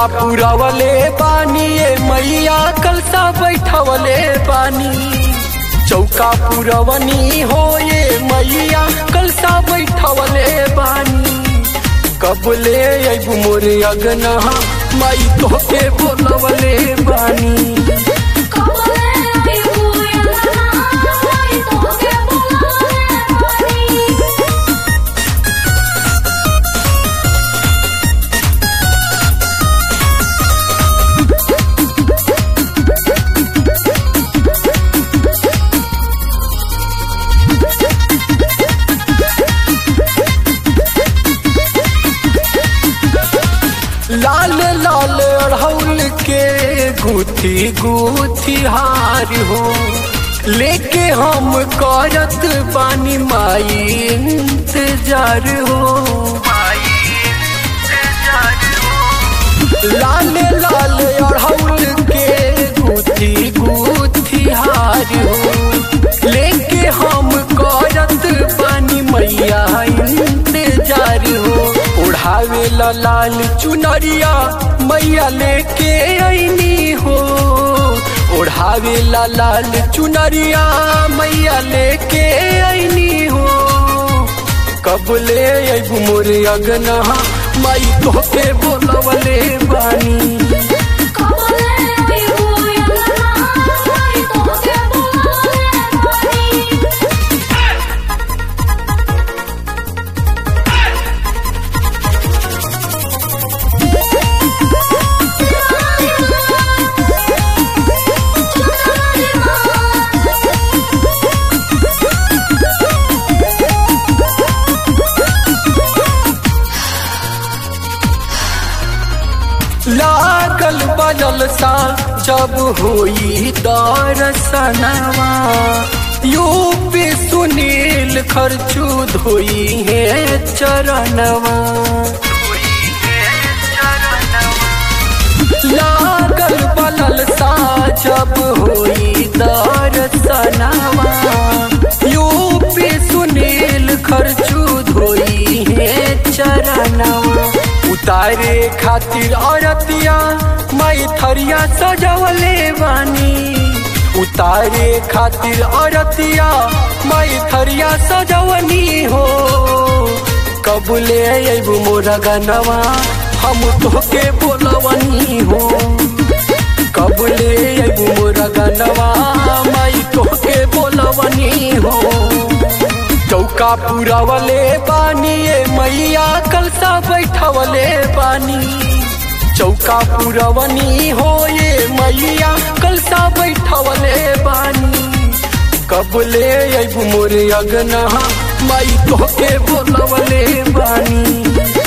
पुरवले बानी ए मैया कलसा बैठवले बानी चौका पुरवनी हो ये मैया कलसा बैठवले बानी कबले अबू मोरे अगना माई तोहके बोलवले बानी कबले आई बुया माई तोके बुलावे बानी लाल लाल अड़हुल के गुथी गुथी हार हो लेके हम करत बानी माई इंतजार हो लाल लाल अड़हुल के गुथी गुथी हार हो लेके हम करत बानी मैया इंतजार हो उड़ावे ला लाल चुनरिया मैया लेके ऐनी हो ओढ़ावे ला लाल चुनरिया मैया लेके ऐनी हो कबले अबू मोरे अगना माई तोहके बोलवले बानी कबले आई बुया माई तोके बुलावे बानी लागल बजल सा जब होई दरसनवा यूपी सुनील खर्चू धोई है चरणवा लागल बलल सा जब होई दरसनवा यूपी सुनील खर्चू धोई है चरणवा उतारे खातिर औरतिया माई थरिया सजवले बानी उतारे खातिर औरतिया माई थरिया सजवनी हो कबूले अबू मोरा गनवा हम तोहके बोलवनी हो कबूले अबू मोरा गनवा माई तोहके बोलवनी हो चौका पुरवले बानी ए मैया कलसा बैठवले बानी चौका पुरवनी हो ये मैया कलसा बैठवले बानी कबले अबू मोरे अगना माई तोहके बोलवले बानी